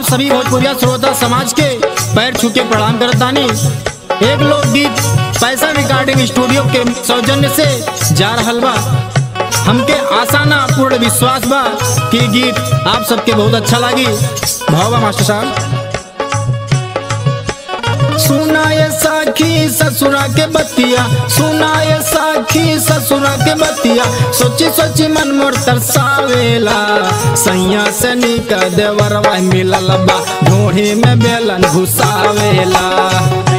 सभी भोजपुरिया श्रोता समाज के पैर छू के प्रणाम करतानी एक लोकगीत पैसा रिकॉर्डिंग स्टूडियो के सौजन्य से जा रहल बा हमके आशा ना पूर्ण विश्वास बा कि गीत आप सबके बहुत अच्छा लगी भावा मास्टर साहब सुनाए साखी ससुरा के बतिया सुनाए साखी ससुरा के बतिया सोची सोची मन मोर तरसावेला सैया से निक देवरवा मिलल बा ढोढ़ी में बेलन घुसावेला